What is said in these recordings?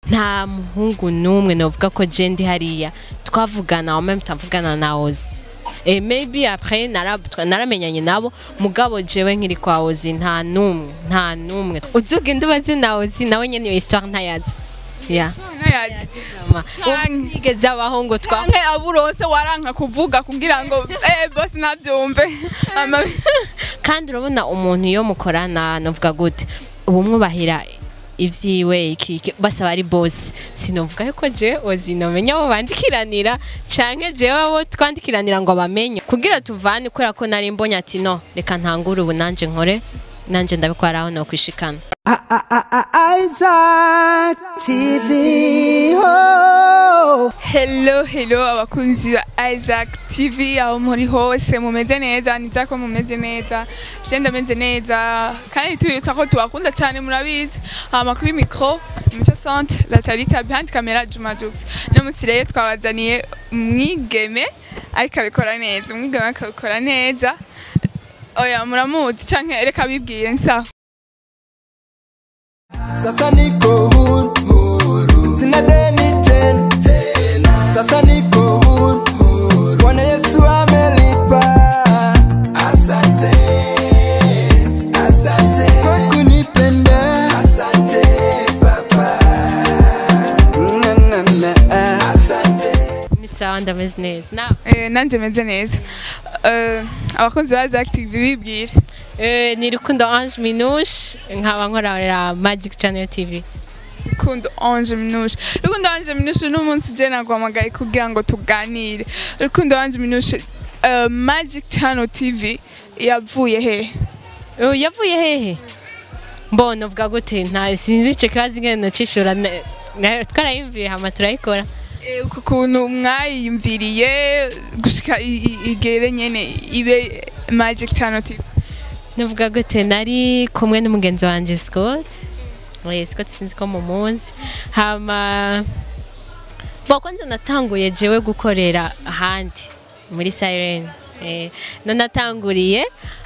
nta muhungu n'umwe novuga ko je ndi hariya twavugana en même temps mvugana na ozi Eh, maybe après nara- twa- naramenyanye nabo mugabo jewe nkiri kwa ozi nta n'umwe nta n'umwe uzugenda ubazi na ozi nawe nyene iyo histoire ntayazi yeah. ntayazi Mama, Canke- yigeze abaho ngo twa canke aburose waranka kuvuga kugira ngo eh boss nabyumve Ama- kandi urabona umuntu iyo mukorana novuga gute ubu mwubahira ibyiwe iki iki basaba ari bosi sinovuga yuko je ozi nomenya abo bandikiranira canke jewe abo twandikiranira ngo bamenye kugira tuvane kubera ko nari mbonye ati no reka ntangure ubu nanje nkore nanje ndabikora aho nokwishikana Isaac TV. Oh. hello hello abakunzi ba Isaac TV aho muri hose mumeze neza niza ko mumeze neza je ndameze neza kandi tubibutsa ko tubakunda cyane murabizi hama kuri micro muco centre la talita behind camera Juma Jux no musireye twabazaniye umwigeme ariko abikora neza umwigeme akabikora neza oya muramuzi canke reka bibwire nsa Sasa niko huru, huru. Sina deni tena. Sasa niko huru, huru. Bwana Yesu amelipa. Asante. Asante. Kwa kunipenda. Asante Baba. Na, na, na. Asante. ni sawa ndameze neza nawe eh, nanje meze neza Eh, abakunzi ba Isaac TV bibwire Eh, ni rukundo ange minushe nkaba nkorera magic channel tv rukundo anje minushe rukundo anje minushe n'umunsi je naguhamagaye kugira ngo tuganire rukundo anje minushe uh, magic channel tv yavuye he Eh, yavuye hehe mbona uvuga gute nta sinzi ico kibazo ingene nocishura ne- na- twarayimviye hama turayikora Eh, uku kuntu mwayiyumviriye gushika i- i- igere nyene ibe magic channel tv navuga gute nari kumwe n'umugenzi wanje scott Eh, scott sinzi ko mumuzi hama bo kwanza natanguye jewe gukorera ahandi muri siren eh, no natanguriye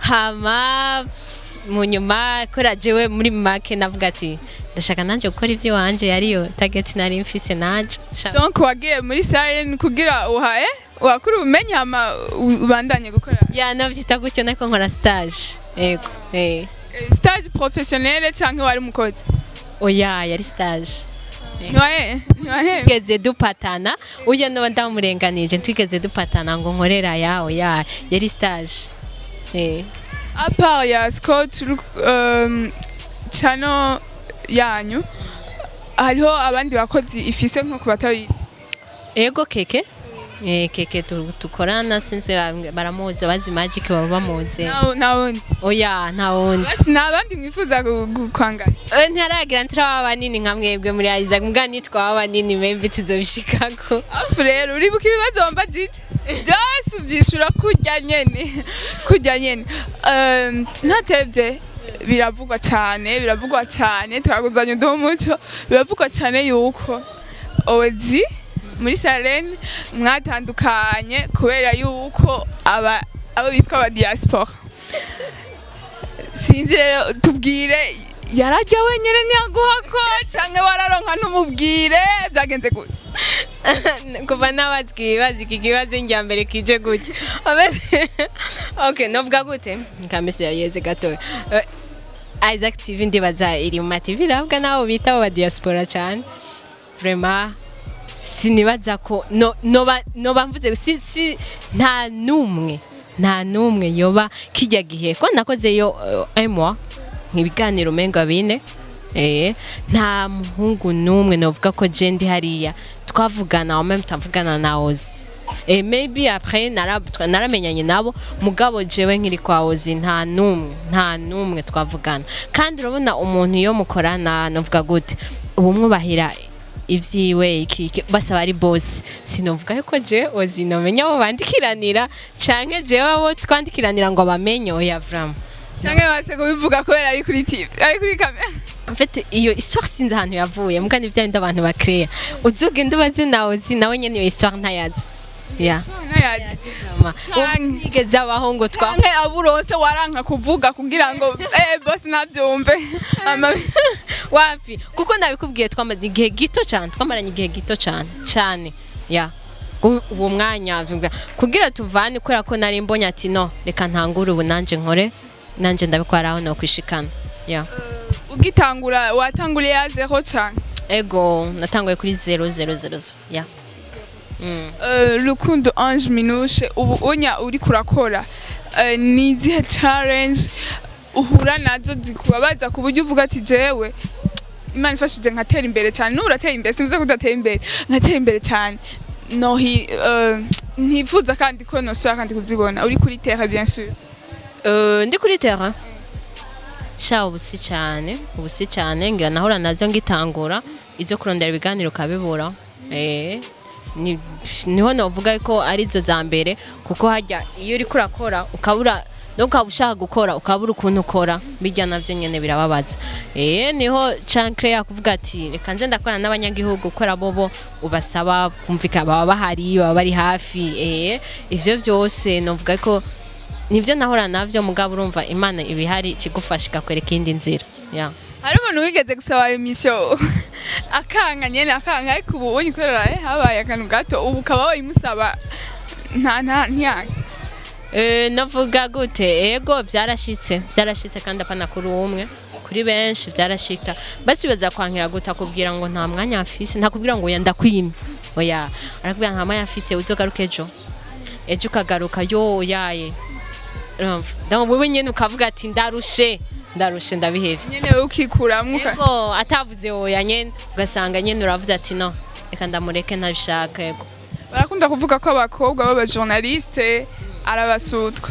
hama mu nyuma kora jewe muri make navuga ati ndashaka nanje gukora ivy'iwanje yariyo target nari mfise nanje Shaka- donc wagiye muri siren kugira uhaye wakuri ubumenyi hama u- ubandanye gukora ya navyita gutyo nako nkora stage yego eh. Eh, stage professionnelle canke wari mukozi oya yari stage ntiwahe ntiwahe twigeze dupatana ujya noba ndamurenganije twigeze dupatana ngo nkorera yawe ya yari stage eh. apart ya scott um, channel yanyu hariho abandi bakozi ifise nko kubatabizi ego keke eh, keke tu- tukorana sinzi ba- baramuzi abazi magic baba bamuzi nawundi oya nta wundi basi nta bandi mwifuza gu- gu- kwangaza Eh, ntiharagira ntiraba banini nka mwebwe muri Isaac mbwa nitwaba banini maybe tuzobishikako afu rero uribuka ibibazo wamba jije byose ubyishura kurya nyene kurya nyene Um, ntatevye biravugwa cyane biravugwa cyane twaguzanya uduha umuco biravugwa cyane yuko ozi muri sarene mwatandukanye kubera yuko aba abo bitwa aba diaspora sinzi rero tubwire yarajya wenyine ntiyaguhako cyangwa wararonka n'umubwire byagenze gute kuva nabazwi ibibazo iki kibazo njya mbere kije gutya Ameze- okay novuga gute nkamese yayeze gatoya Eh, Isaac TV ndibaza iri mu ma TV iravuga nabo bita aba diaspora cyane vraiment sinibaza ko no noba noba mvuze si, si nta numwe nta numwe yoba kijya gihe ko nakoze yo uh, emwa nk'ibiganiro menga bine eh nta muhungu numwe novuga ko je ndi hariya twavugana en même temps mvugana na ozi Eh, maybe après nara- twa- naramenyanye nabo mugabo jewe nkiri kwa ozi nta numwe nta numwe twavugana kandi urabona umuntu iyo mukorana novuga gute ubu mwubahira ibyiwe iki iki basaba ari bosi sinovuga yuko je ozi nomenya abo bandikiranira canke jewe abo twandikiranira ngo bamenye oya vraiment cyangwa base kubivuga kubera ari kuri tv ari kuri kamera En fait iyo histoire sinzi ahantu yavuye muga ni bya bindi abantu bakreya uzugenda ubazi nawe uzi nawe nyene iyo histoire ntayazi ya nayazi Canke- igeze abahungu twa canke aburose waranka kuvuga kugira ngo eh boss nabyumve Ama- wapi kuko nabikubwiye twamaze igihe gito cyane twamaranye igihe gito cyane cyane ya U- uwo mwanya vuga kugira tuvane kubera ko nari mbonye ati no reka ntangure ubu nanje nkore nanje ndabikora aho no kwishikana ya ugitangura watanguriye ya zero cyane ego natanguye kuri 000 ya mm. Eh, rukundo ange minushe ubu unya uri kurakora eh, ni izihe challenge uhura nazo zikubabaza ku buryo uvuga ati jewe imana ifashije nkatera imbere cyane n'ubu uratera imbere simvuze ko udatera imbere nkatera imbere cyane nohi eh, ntifuza kandi ko nosubira kandi kuzibona uri kuri terre bien sûr Euh, ndi kuri terrain sha ubu si cyane ubu si cyane ngira nahora nazo ngitangura izo kurondera ibiganiro ukabibura eh ni- niho navuga ko arizo za mbere kuko hajya iyo uri kurakora ukabura no ukaba ushaka gukora ukabura ukuntu ukora bijya navyo nyene birababaza eh niho cankre yakuvuga ati reka nze ndakorana n'abanyagihugu kubera bobo ubasaba kumvika baba bahari baba bari hafi eh ivyo vyose novuga ko nibyo nahora navyo mugabo urumva imana ibihari ikigufasha ikakwereka iyindi nzira ya hari umuntu wigeze gusaba emisiyo akanga nyene akanga ariko ubu unyikorera eh, habaye akantu gato ubu ukaba wayimusaba nta nta ntiyange Eh, navuga gute ego byarashitse byarashitse kandi apana kuri umwe kuri benshi byarashika basubiza kwankira gute akubwira ngo nta mwanya afise ntakubwira ngo oya ndakwimye oya arakubwira nta mwanya afise uzogaruka ejo ejo ukagaruka yo yaye urumva donc wewe nyene ukavuga ati ndarushe ndarushe ndabihevye nyene wowe ukikuramwo uka- ego atavuze oya nyene ugasanga nyene uravuze ati no reka ndamureke ntabishaka ego barakunda kuvuga ko abakobwa b'abajournaliste arabasutwa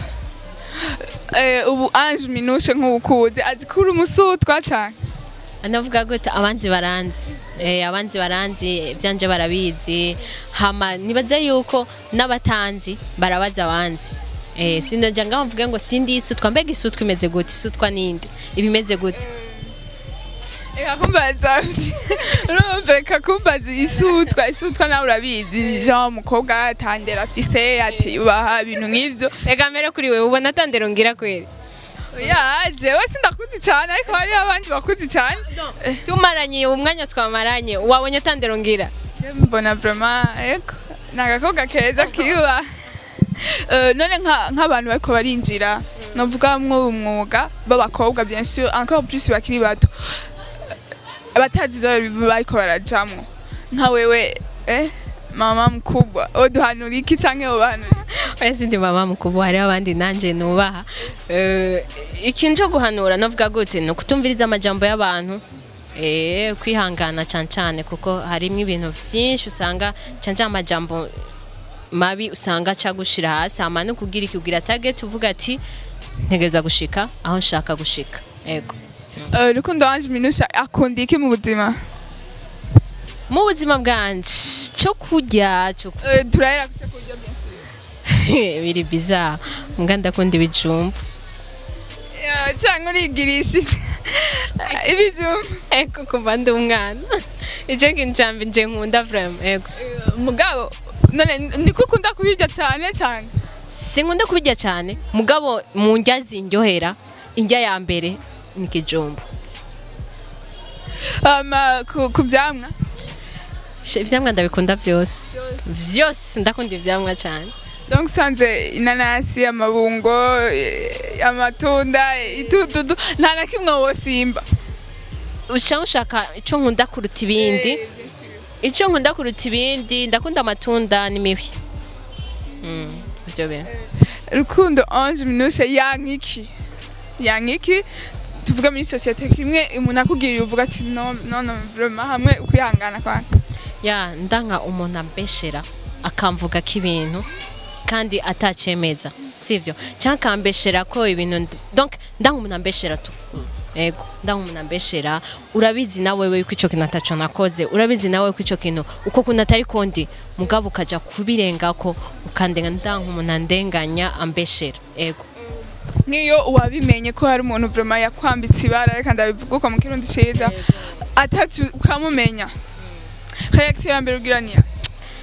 Eh, ubu ange minushe nk'ubukuze azi ko uri umusutwa cane anavuga gute abanzi baranzi eh abanzi baranzi byanje barabizi hama nibaza yuko n'abatanzi barabaza abanzi eh sinoja ngaho mvuge ngo sindi isutwa mbega isutwa imeze gute isutwa ninde ibimeze gute Eka kumbaza urumva reka kumbaza isutwa isutwa nawe urabizi jean umukobwa atandera afise atiyubaha ibintu nk'ivyo reka mbere kuri wewe ubona atandero ngira kweri ya jewe sindakuzi cyane ariko hariho abandi bakuzi cyane tumaranye umwanya twamaranye wabonye atandero ngira Je mbona vraiment eko ni agakobwa keza kiba Eh, none nka- nk'abantu bariko barinjira novuga mwo umwuga b'abakobwa bien sûr encore plus bakiri bato Eh, batazi ivyo bariko barajamwo nka wewe eh mama mkubwa oduhanura iki canke wobahanura oya sindi mama mukuru hariho abandi nanje nubaha Eh, ikintu cyo guhanura navuga gute ni ukutumviriza amajambo y'abantu eh kwihangana cyane cyane kuko harimo ibintu byinshi usanga cyane cyane amajambo mabi usanga aca gushira hasi hama no kugira iki ugira target uvuga ati ntegereza gushika aho nshaka gushika ego Eh, rukundo wanje minusha akunda iki mu buzima mu buzima bwanje cyo kurya cyo ku- Eh, turahera kuca kurya bien sûr biri bizarre mbwa ndakunda ibijumbu Ya, canke urigirishije ibijumba ego kuva ndi umwana icyo kintu cya mbere nje nkunda vraiment ego mugabo none niko ukunda kubirya cyane cyane sinkunda kubirya cyane mugabo mu ndya zinyohera indya ya mbere ni ikijumbu Hama ku ku vyamwa She- ivyamwa ndabikunda byose vyose ndakunda ivyamwa cyane donc usanze inanasi amabungo eh, amatunda itututu nta na kimwe wosimba uca ushaka icyo nkunda kuruta ibindi icyo nkunda kuruta ibindi ndakunda amatunda n'imihwi Mm, ivyo bintu rukundo ange minushe yankiki yankiki tuvuga muri sosiyete kimwe umuntu akubwira uvuga ati no no no vraiment hamwe ukwihangana kwanjye ya ndanka umuntu ambeshera akamvuga ko ibintu kandi atacemeza sivyo cyangwa akambeshera ko ibintu ndi- donc ndanka umuntu ambeshera tu ego ndanka umuntu ambeshera urabizi nawe we ko ico kintu ataco nakoze urabizi nawe ko ico kintu uko kuntu atari kondi mugabo ukaja kubirengako ukandenga ndanka umuntu andenganya ambeshera ego nk'iyo wabimenye ko hari umuntu vraiment yakwambitse ibara reka ndabivuga uko mu kirundi ciza atatu ukamumenya reaction ya mbere ugira niya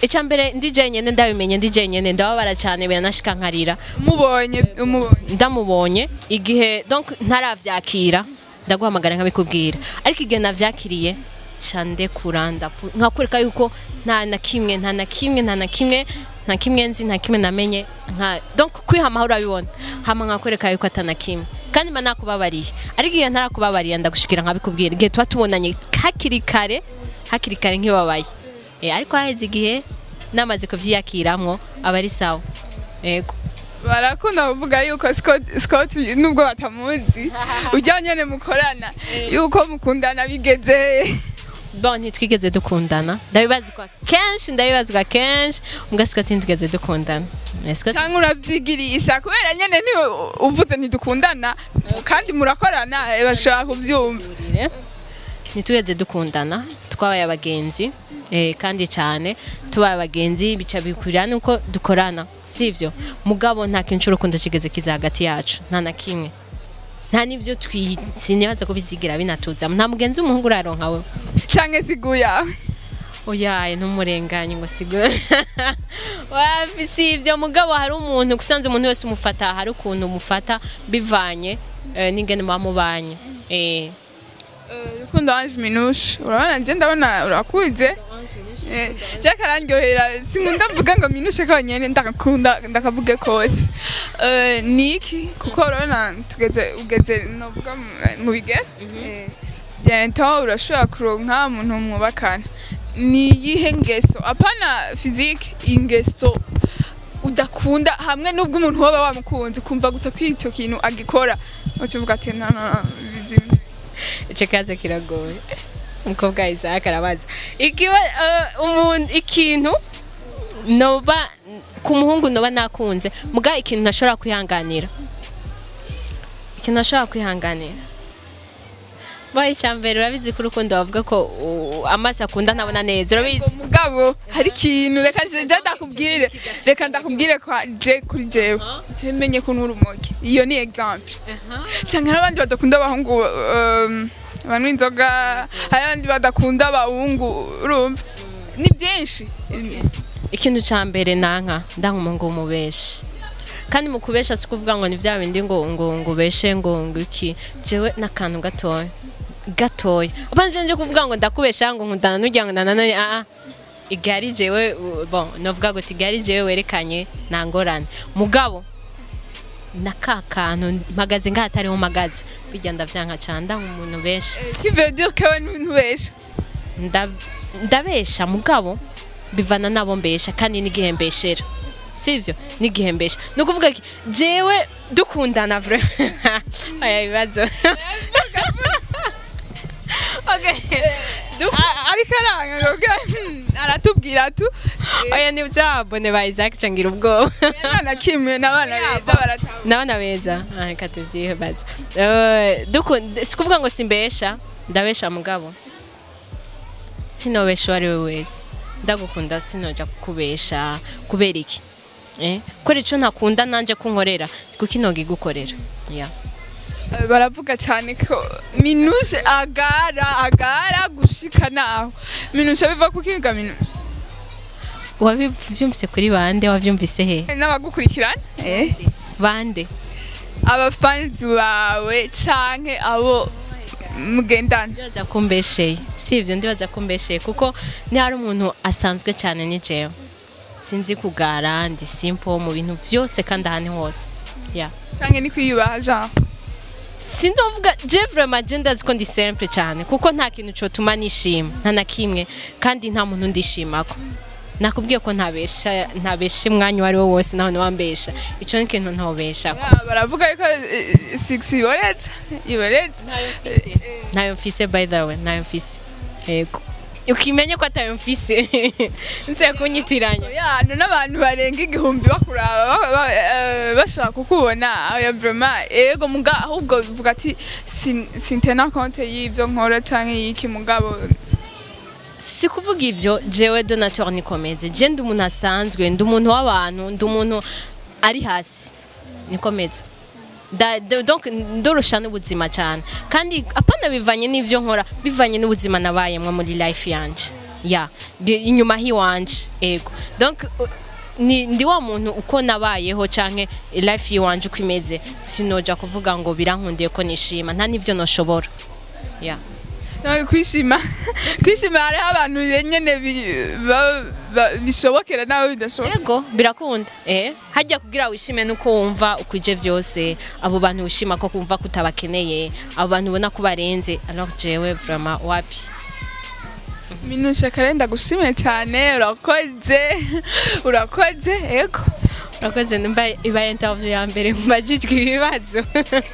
icya mbere ndi jenyine ndabimenye ndi jenyine ndababara cyane biranashika nkarira umubonye umubonye ndamubonye igihe donc ntaravyakira ndaguhamagara nkabikubwira ariko igihe navyakiriye ca ndekura ndapu- nkakwereka yuko nta na kimwe nta na kimwe nta na kimwe nta kimwe nzi nta kimwe namenye nka donc kwiha amahoro abibona hama nkakwereka yuko atana kimwe kandi mba nakubabariye ariko igihe ntarakubabariye ndagushikira nkabikubwira igihe tuba tubonanye hakiri kare hakiri kare nkibabaye Eh, ariko haheze igihe namaze kuvyiyakiramwo aba ari sawa yego barakunda kuvuga yuko Scott Scott nubwo batamuzi ujya nyene mukorana yuko mukundana bigeze bon ntitwigeze dukundana ndabibazwa kenshi ndabibazwa kenshi mbwa siko ntitwigeze dukundana Eh, Scott- cyangwa urabyigirisha kubera nyene ni uvuze ntidukundana kandi murakorana eh, bashobora kubyumva Ire. ntitwigeze dukundana twabaye abagenzi eh, kandi cyane tubaye abagenzi bica bikurira nuko dukorana sivyo mugabo nta kintu cy'urukundo kigeze kiza hagati yacu nta na kimwe nta n'ibyo twi sinibaza ko bizigira binatuzamo nta mugenzi w'umuhungu uraronka we canke siguya oyaye ntumurenganye ngo sigo wapi si ibyo mugabo hari umuntu usanze umuntu wese umufata hari ukuntu umufata bivanye eh, n'ingene muba mubanye eh rukundo wanje minushe urabona nje ndabona urakuze Eh, je karandyohera sinkunda mvuga ngo minushe konyene ndakakunda ndakavuge kose Eh, niki kuko urabona tugeze ugeze novuga mu- mu bigero Eh, bientôt urashobora kuronka umuntu mwubakana ni iyihe ngeso apana physique ingeso udakunda hamwe n'ubwo umuntu woba wamukunze kumva gusa ko icyo kintu agikora ukivuga ati no no no bizi- icyo kibazo kiragoye umukobwa Isaac arabaza ikiba eh, umuntu ikintu noba ku muhungu noba nakunze muga ikintu ntashobora kwihanganira ikintu ntashobora kwihanganira baye icyambere urabizi ko urukundo bavuga ko uh, amaso akunda ntabona neza urabizi mugabo hari ikintu reka je je ndakubwire reka ndakubwire kwa je kuri jewe je menye ko nturi umogi iyo ni example cyangwa hari abandi badakunda abahungu um, banywa inzoga hari abandi badakunda abahungu urumva ni byinshi ikintu cya mbere nanka ndankumuhungu w'umubeshi kandi mu kubesha si ukuvuga ngo ni bya bindi ngo ngo ngo ubeshe ngo ngo iki jewe n'akantu gatoya gatoya abanje nje kuvuga ngo ndakubesha ngo nkundana n'ujya ngo nanone aa igari jewe uh, bon novuga ngo tigari jewe werekanye nta ngorane mugabo na ka kantu mpagaze ngaho atariho mpagaze bijya ndavyanka cyane ndanka umuntu benshi qui veut dire que we ntubesha Nda- ndabesha mugabo bivana nabo mbesha kandi n'igihe mbeshera sivyo n'igihe mbesha ni ukuvuga ki jewe dukundana vre aya bibazo okay Duk- A- ariko aranga kugira aratubwira tu oya ni byabone ba Isaac cangira ubwoba na kimwe n'abana beza baratanga ndabona beza Ah, reka tuvyibaza Eh, dukunda si kuvuga ngo simbesha ndabesha mugabo sinobesha uwo ari we wese ndagukunda sinoja kukubesha kubera iki eh? kubera ico ntakunda nanje kunkorera kuko inoga igukorera yeah. baravuga cyane ko minushe agara agara gushika naho minushe biva ku kiga minushe wabivyumvise kuri bande wavyumvise he n'abagukurikirana eh bande abafanzi bawe canke abo mugendana ndibaza kumbesheye si ivyo ndibaza kumbesheye kuko ni hari umuntu asanzwe cyane ni jewe sinzi kugara ndi simple mu bintu vyose kandi ahantu hose yeah. canke ni kwiyubaha genre sindovuga je vraiment je ndazi ko ndi simple cyane kuko nta kintu cotuma nishima nta na kimwe kandi nta muntu ndishimako nakubwiye ko ntabesha ntabesha umwanya uwo ari wo wose naho niwambesha ico ni ikintu ntobeshako Ya, baravuga yuko eh, six iboretse iboretse ntayo mfise by the way ntayo mfise yego ukimenye ko atayo mfise nse kunyitiranya ya none abantu barenga igihumbi bakuraba ba- ba- eh, bashaka kukubona oya vraiment ego muga ahubwo vuga ati sin- sintena konte y'ivyo nkora canke y'iki mugabo si kuvuga ivyo jewe donateur nikomeze je ndi umuntu asanzwe ndi umuntu w'abantu ndi umuntu ari hasi nikomeze Da- da- donc ndorosha n'ubuzima cyane kandi apana bivanye n'ivyo nkora bivanye n'ubuzima nabayemwo muri life yanje ya bi- inyuma hiwanje ego donc uh, ni ndi wa muntu uko nabayeho canke life yiwanje uko imeze sinoja kuvuga ngo birankundiye ko nishima nta n'ivyo noshobora ya nawe kwishima kwishima hariho abantu nyene bi- ba- ba- bishobokera nawe bidashoboka Ego birakunda eh hajya kugira wishime nuko wumva ukwije vyose abo bantu wishima ko kumva kutabakeneye abo bantu ubona ko barenze alors jewe vraiment wapi minusha karenda gushimire cyane urakoze urakoze ego urakoze nimba iba interview ya mbere mbajijwe ibibazo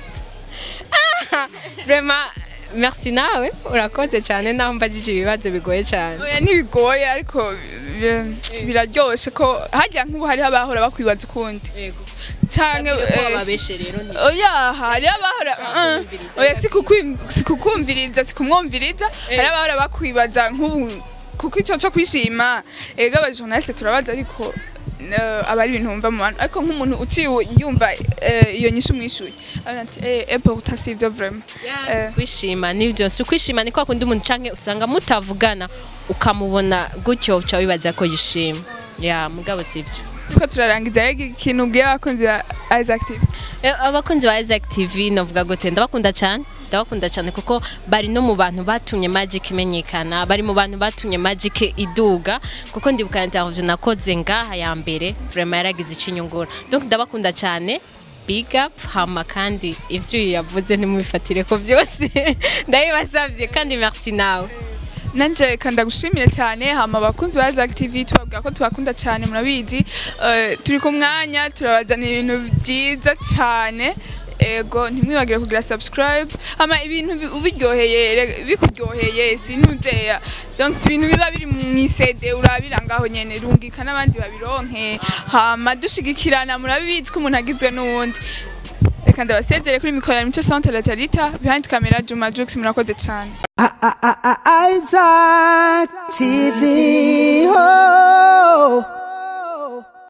Ah, vraiment merci nawe urakoze cyane naho mbajije ibibazo bigoye cyane oya ntibigoye ariko bi- biraryoshe ko hajya nk'ubu hariho abahora bakwibaza ukundi yego canke ko eh, bababeshe rero ni oya hariho abahora Ushaka uh, kumviriza, oya sikukwim- sikukumviriza sikumwumviriza hariho abahora bakwibaza nk'ubu kuko ico co kwishima ega abajournaliste turabaza ariko eh, aba ari ibintu wumva mu bantu ariko nk'umuntu uciwe yumva eh, iyo nyishu umwishuye abona ati eh epo utasivyo vraiment Eh. kwishima nibyo si ukwishima ni kwa kundi umuntu canke usanga mutavugana ukamubona gutyo uca wibaza ko yishima ya mugabo sivyo turiko turarangiza rega ikintu ubwiye abakunzi ba Isaac TV Eh, abakunzi ba Isaac TV novuga gute ndabakunda cyane ndabakunda cyane kuko bari no mu bantu batumye Magic imenyekana bari mu bantu batumye Magic iduga kuko ndibuka interview nakoze ngaha ya mbere vraiment yaragize ikinyungura donc ndabakunda cyane big up hama kandi ivyo yavuze ntimubifatire ko byose ndabibasavye kandi merci nawe nanje kanda gushimire cyane hama abakunzi ba Isaac TV tubabwira ko tubakunda cyane murabizi Eh, turi ku mwanya turabazana ibintu byiza cyane ego ntimwibagire kugira subscribe hama ibintu bi- ubiryoheye re- bikuryoheye sintuzeya donc si ibintu biba biri mu isede urabira ngaho nyene rungika n'abandi babironke hama dushigikirana murabizi ko umuntu agizwe n'uwundi reka ndabasezere kuri mikoro ya mico centre la talita behind camera juma jux murakoze cyane Isaac TV.